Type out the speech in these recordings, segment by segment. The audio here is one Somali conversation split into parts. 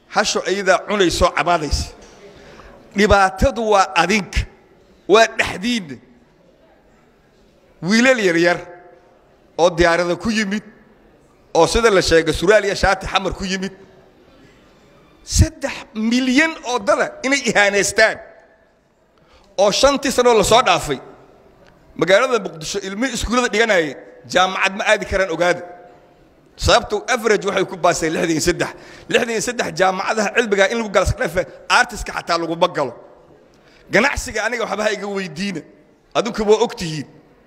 hasho ayadaa cunaysoo cabaadaysa dhibaatadu waa adinka waa dhexdiinna wiilal yaryar oo diyaarada ku yimid oo sida la sheegay suraal iyo shaati xamar ku yimid saddex milyan oo dada inay ihaanaystaan oo shantii sanoo la soo dhaafay magaalada muqdisho ilmihii iskuullada dhiganayay jaamacad ma aadi karaan ogaada sababto average waxay ku baaseen lixdan iyo saddex lixdan iyo saddex jaamacadaha cilmigaa in lagu galasdhafe artiska xataa laguma galo ganacsiga aniga waxbaha iga weydiina adinku waa og tihiin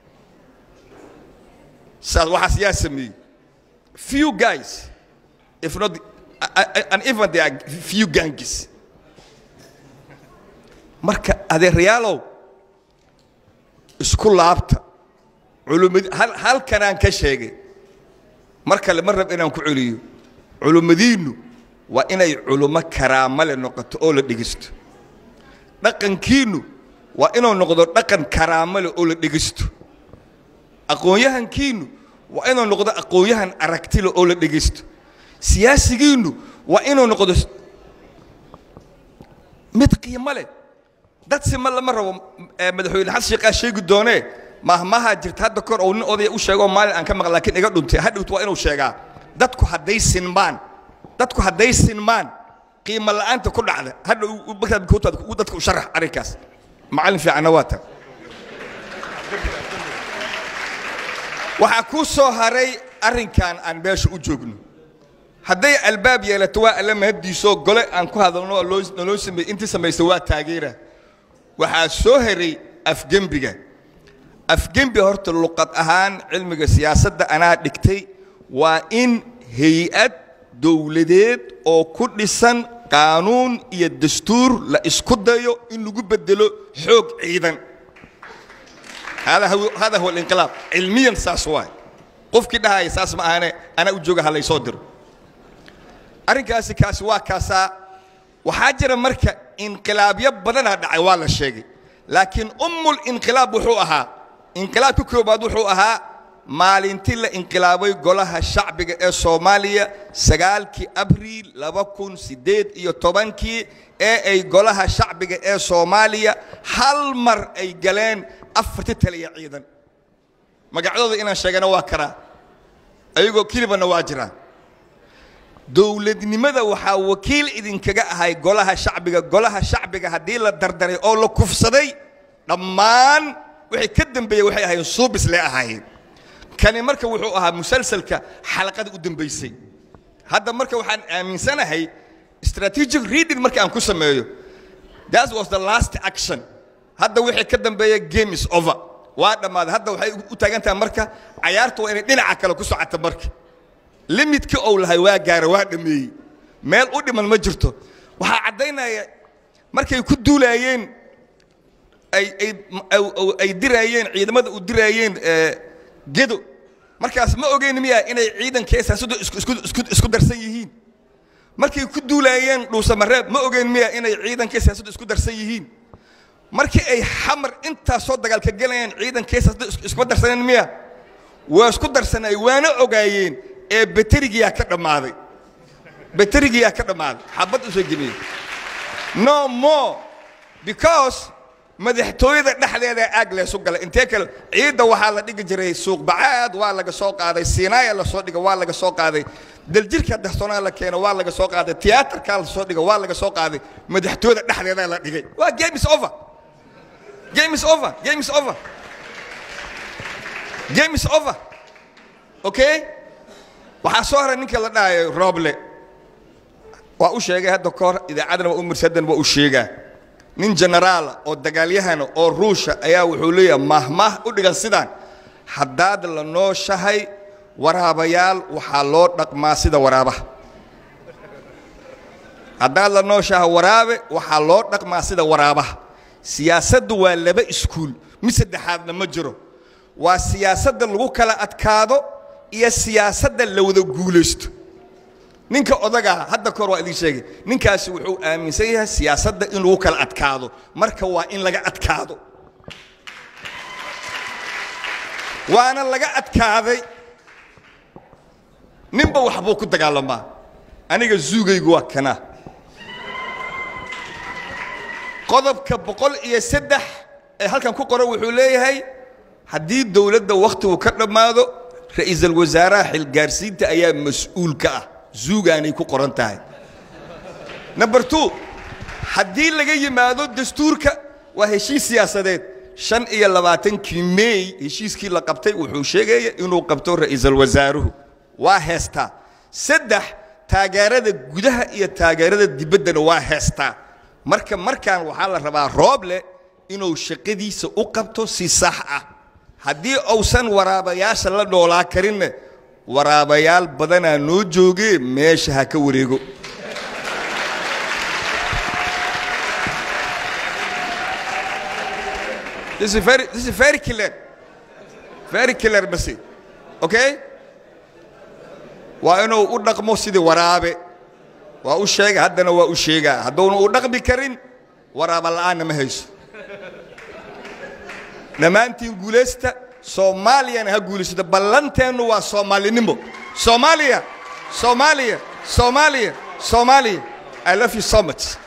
saas waxaas yaa sameeyey few guys if not and even they are few gangs marka adeerayaalow isku laabta culumad halkanaan ka sheegay mar kale ma rab inaan ku celiyo culummadiinnu waa inay culummo karaamale noqoto oo la dhegeysto dhaqankiinnu waa inuu noqdo dhaqan karaamale oo la dhegeysto aqoon-yahankiinnu waa inuu noqdo aqoon-yahan aragtile oo la dhegeysto siyaasigiinnu waa inuu noqdo mid qiimo leh dad sima lama rabo madaxweyne xasan sheekhaa sheegi doonee mahmaha jirta hadda kor ou nin odaya u sheegoo maalin aan ka maqla laakiin iga dhuntay hadhowt waa inuu sheegaa dadku hadday sinmaan dadku hadday sinmaan qiimo la'aanta ku dhacda hadha markaad dadka u sharax arrinkaas macallin fiicanna waa tan waxaa kuu soo haray arrinkan aan meesha u joogno hadday albaab yeelato waa alla mahaddiisoo gole aan ku hadalno oo naloo sameeyey intii samaysta waa taageera waxaa soo heray afgembiga afgembi horta luqad ahaan cilmiga siyaasadda anaa dhigtay waa in hay-ad dowladeed oo ku dhisan qaanuun iyo dastuur la isku dayo in lagu bedelo xoog ciidan hada huwa alinqilaab cilmiyan saas waay qofkii dhahaya saas ma ahane anaa u jooga ha laysoo diro arrinkaasi kaasi waa kaasaa waxaa jira marka inqilaabyo badanaa dhacay waa la sheegay laakiin ummul inqilaab wuxuu ahaa inqilaabka koobaad wuxuu ahaa maalintii la inqilaabay golaha shacbiga ee soomaaliya sagaalkii abriil laba kun siddeed iyo tobankii ee ay golaha shacbiga ee soomaaliya hal mar ay galeen afartii taliya ciidan magacyadooda inaan sheegana waa karaa ayagoo kelibana waa jiraan dowladnimada waxaa wakiil idinkaga ahay golaha shacbiga golaha shacbiga haddii la dardaray oo la kufsaday dhammaan wixii ka dambeeyey waxay ahaayeen suubis lee ahaayeen kani marka wuxuu ahaa musalsalka xalaqada u dambaysay hadda marka waxaan aaminsanahay strategic reading marka aan ku sameeyo that was the last action hadda wixii ka dambeeya game is over waa dhammaaday hadda waxay u taagan tahay marka cayaartu waa inay dhinaca kale ku socota marka limidkii ou lahay waa gaara waa dhammeeyey meel u dhiman ma jirto waxaa caddaynaya markay ku duulaayeen ay diraayeen ciidamada u diraayeen gedo markaas ma ogeyn miya inay ciidankee siyaasaddu isku darsan yihiin markay ku duulaayeen dhuusamareeb ma ogeyn miya inay ciidankee siyaasaddu isku darsan yihiin markii ay xamar intaas soo dagaalka gelayeen ciidankee siyaasaddu iskuma darsaneen miya waa isku darsanay waana ogaayeen ee baterigiyaa ka dhammaaday baterigiyaa ka dhammaaday xabad u soo geliyey no more because madaxtooyada dhexdeeda aag leesu galay intee kale ciidda waxaa la dhigi jiray suuq bacaad waa laga soo qaaday siinaaya la soo dhiga waa laga soo qaaday daljirka dastoonaa la keeno waa laga soo qaaday tiyaatarkaa la soo dhiga waa laga soo qaaday madaxtooyada dhexdeeda la dhigay waa game is over game is over game is over game is over okay waxaa soo haray ninka la dhahayo roble waa u sheegay hadda ka hor idaacadana waa u mirsadan waa u sheegaa nin genaraala oo dagaalyahana oo ruusha ayaa wuxuu leeyahay mahmah u dhigan sidaan haddaad la nooshahay waraabayaal waxaa loo dhaqmaa sida waraabaha haddaad la nooshahay waraabe waxaa loo dhaqmaa sida waraabaha siyaasaddu waa laba iskuul mid saddexaadna ma jiro waa siyaasadda lagu kala adkaado iyo siyaasadda la wada guulaysto ninka odagaa hadda kahor waa idiin sheegay ninkaasi wuxuu aaminsan yahay siyaasadda in lagu kala adkaado marka waa in laga adkaado waana laga adkaaday ninba waxbuu ku dagaalamaa aniga zuugaygu waa kana qodobka boqol iyo saddex ee halkan ku qoran wuxuu leeyahay haddii dowladda wakhtigu ka dhammaado ra'iisul wasaaraha xilgaarsiinta ayaa mas-uul ka ah zuugaanay ku qoran tahay number two haddii laga yimaado dastuurka waa heshiis siyaasadeed shan iyo labaatankii meey heshiiskii la qabtay wuxuu sheegaya inuu qabto ra'iisul wasaaruhu waa heestaa saddex taageerada gudaha iyo taageerada dibaddana waa heestaa marka markaan waxaa la rabaa rooble inuu shaqadiisa u qabto si sax ah haddii uusan waraabayaasha la noolaa karinna waraabayaal badanaa noo joogee meesha ha ka wareego This is very, this is very clear. Very clear message. Okay? waa inuu u dhaqmo sidii waraabe waa u sheega haddana waa u sheegaa hadduuna u dhaqmi karin waraaba la'aanna ma hayso dhammaantiin guulaysta soomaaliyana ha guulaysato ballanteennu waa soomaalinimo soomaaliya soomaaliya soomaaliya soomaaliya i love you so much